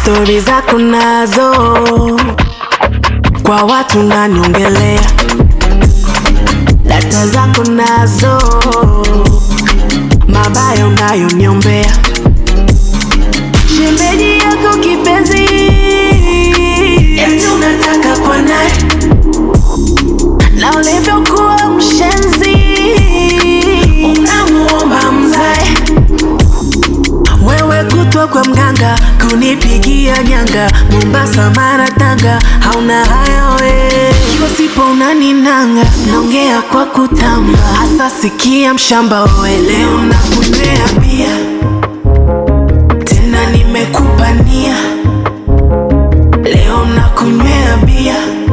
stori zako nazo kwa watu naniongelea, data zako nazo mabaya unayoniombea, shemeji yako kipenzi, eti unataka kwa naye na ulivyokuwa mshenzi unamuomba mzae wewe kutwa kwa mganga kunipigia nyanga Mombasa, Mara, Tanga, hauna haya we kiwa sipo unaninanga, naongea kwa kutamba, hasa sikia mshamba we, leo nakunywea bia tena nimekupa nia, leo nakunywea bia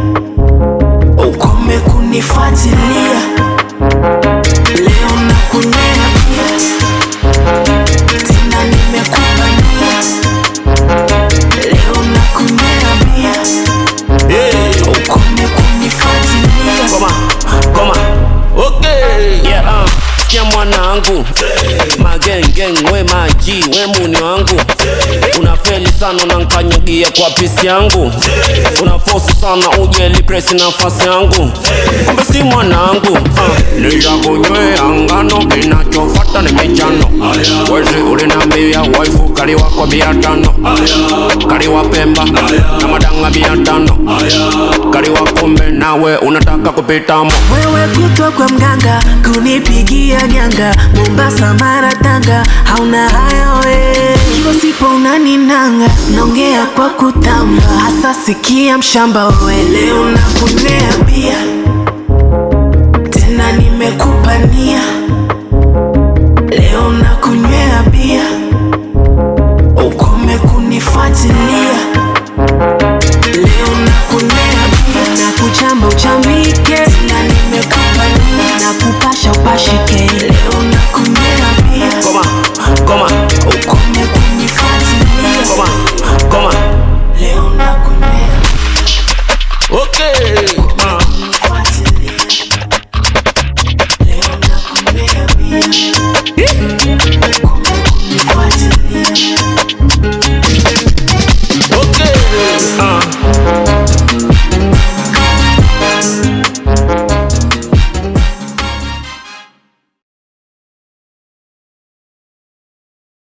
ukome kunifuatilia, leo nakunywea bia tena nimekupa nia, leo nakunywea bia ukome kunifuatilia. Koma, koma. Okay. Yeah, uh. Sikia mwanangu magengeng we maji we muni wangu unafeli sana unankanyagia kwa pisi yangu unafosi sana ujeli presi nafasi yangu kumbe si mwanangu uh. nitakunywea ngano kinachofata ni michano wezi ulinambia waifu kaliwa kwa bia tano kaliwa pemba na madanga bia tano kaliwa kumbe nawe unataka kupitamo Wewe kutwa kwa mganga kunipigia nyanga Mombasa, Mara, Tanga, hauna haya we kiwa sipo unaninanga, naongea kwa kutamba, hasa sikia mshamba we, leo nakunywea bia tena nimekupa nia, leo nakunywea bia ukome kunifuatilia Leo nakunywea bia na kuchamba uchambike, na nimekupa nia na kupasha upashike. Leo nakunywea bia Koma, koma, ukome kunifuatilia. koma, koma. Leo nakunywea Okay. Uh. kunifuatilia. Leo nakunywea bia ukome kunifuatilia.